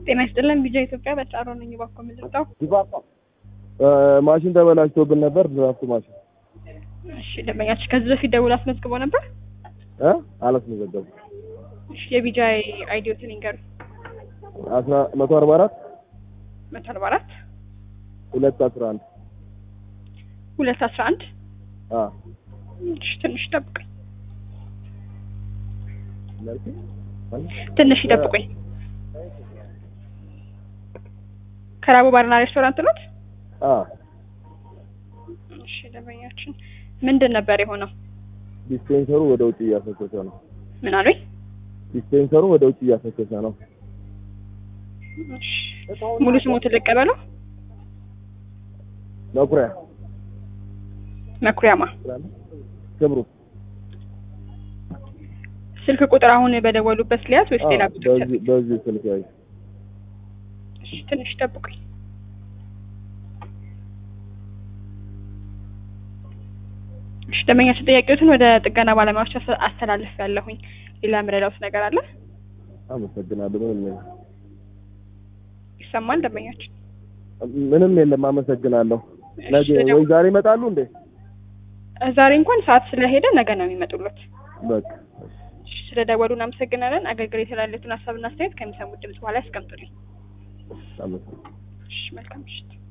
ጤና ይስጥልን ቢጃ ኢትዮጵያ በጫሮ ነኝ። ባኮ ምልጣው ማሽን ተበላሽቶብን ነበር። ድራፍት ማሽን እሺ፣ ደንበኛችን ከዚህ በፊት ደውል አስመዝግቦ ነበር። እ አላስመዘገቡ እሺ፣ የቢጃ አይዲዮትን ይንገሩ። አስራ መቶ አርባ አራት መቶ አርባ አራት ሁለት አስራ አንድ ሁለት አስራ አንድ አ እሺ፣ ትንሽ ይጠብቁኝ፣ መልክ ትንሽ ይጠብቁኝ። ከራቡ ባርና ሬስቶራንት ኖት? አ እሺ፣ ደንበኛችን ምንድን ነበር የሆነው? ዲስፔንሰሩ ወደ ውጭ እያፈሰሰ ነው። ምን አሉኝ? ዲስፔንሰሩ ወደ ውጭ እያፈሰሰ ነው። እሺ፣ ሙሉ ስሞትን ልቀበለው። መኩሪያ መኩሪያማ ክብሩ ስልክ ቁጥር አሁን በደወሉበት ሊያዝ ወይስ ሌላ ቁጥር? በዚህ በዚህ ስልክ ያይ እሺ፣ ትንሽ ይጠብቁኝ። እሺ፣ ደንበኛችን ጥያቄዎትን ወደ ጥገና ባለሙያዎች አስ- አስተላልፍ ያለሁኝ። ሌላ የምረዳውት ነገር አለ? አመሰግናለሁ። ምንም የለም ይሰማል ደንበኛችን? ምንም የለም። አመሰግናለሁ። ነገ እሺ፣ ወይ ዛሬ ይመጣሉ እንዴ? ዛሬ እንኳን ሰዓት ስለሄደ ነገ ነው የሚመጡለት። በቃ እሺ፣ ስለደወሉ እናመሰግናለን። አገልግሎት የተላለፉትን ሀሳብና አስተያየት ከሚሰሙት ድምጽ በኋላ ያስቀምጡልኝ። አመሰግናለሁ። እሺ፣ መልካም ምሽት።